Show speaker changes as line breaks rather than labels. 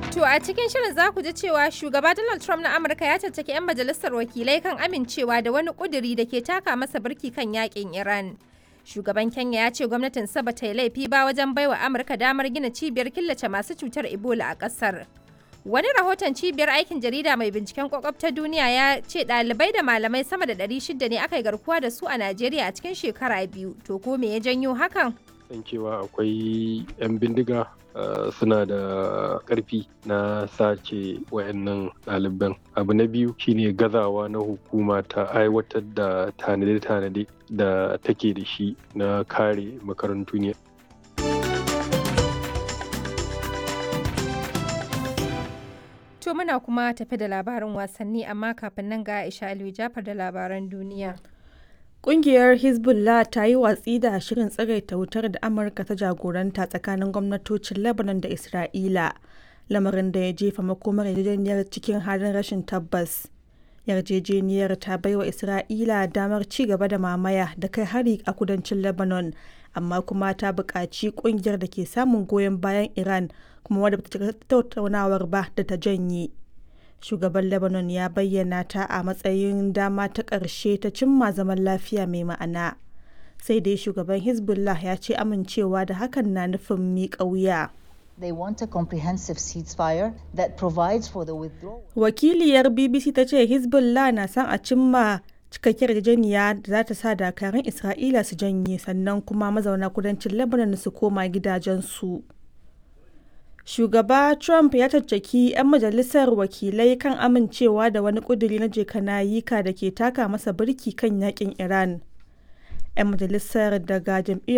To a cikin shirin za ku ji cewa shugaba Donald Trump na Amurka ya caccaki 'yan majalisar wakilai kan amincewa da wani kuduri da ke taka masa birki kan yakin Iran. Shugaban Kenya ya ce gwamnatin ba ta yi laifi ba wajen baiwa Amurka damar gina cibiyar killace masu cutar Ebola a ƙasar. Wani rahoton cibiyar aikin jarida mai binciken kwakwab ta duniya ya ce ɗalibai da malamai sama da 600 ne aka yi garkuwa da su a Najeriya a cikin shekara biyu. To ko me ya janyo hakan?
san cewa akwai 'yan bindiga uh, suna da ƙarfi na sace wayannan ɗaliban abu na biyu shine gazawa na hukuma ta aiwatar da tanade-tanade da take da shi na kare makarantu ne
To muna kuma tafi da labarin wasanni amma kafin nan ga Aisha Aliyu Jafar da labaran duniya.
Ƙungiyar Hezbollah ta yi watsi da shirin tsagaita wutar da Amurka ta jagoranta tsakanin gwamnatocin Lebanon da Isra'ila, lamarin da ya jefa makomar yarjejeniyar cikin halin rashin tabbas. Yarjejeniyar ta baiwa Isra'ila damar ci gaba da mamaya da kai hari a kudancin Lebanon, amma kuma ta buƙaci ƙungiyar da ke samun goyon bayan Iran kuma wadda ta tattaunawar ba da ta janye. shugaban lebanon ya bayyana ta a matsayin dama ta ƙarshe ta cimma zaman lafiya mai ma'ana sai dai shugaban hezbollah ya ce amincewa da hakan na nufin miƙa wuya
They want a comprehensive ceasefire that provides for the withdrawal.
wakiliyar bbc ta ce hezbollah na son a cimma cikakkiyar yarjejeniya da za ta sa dakarun isra'ila su janye sannan kuma mazauna kudancin lebanon su koma gidajensu. shugaba trump ya caccaki 'yan majalisar wakilai kan amincewa da wani kuduri na jekanayika da ke taka masa birki kan yakin iran 'yan majalisar daga jam'iyyar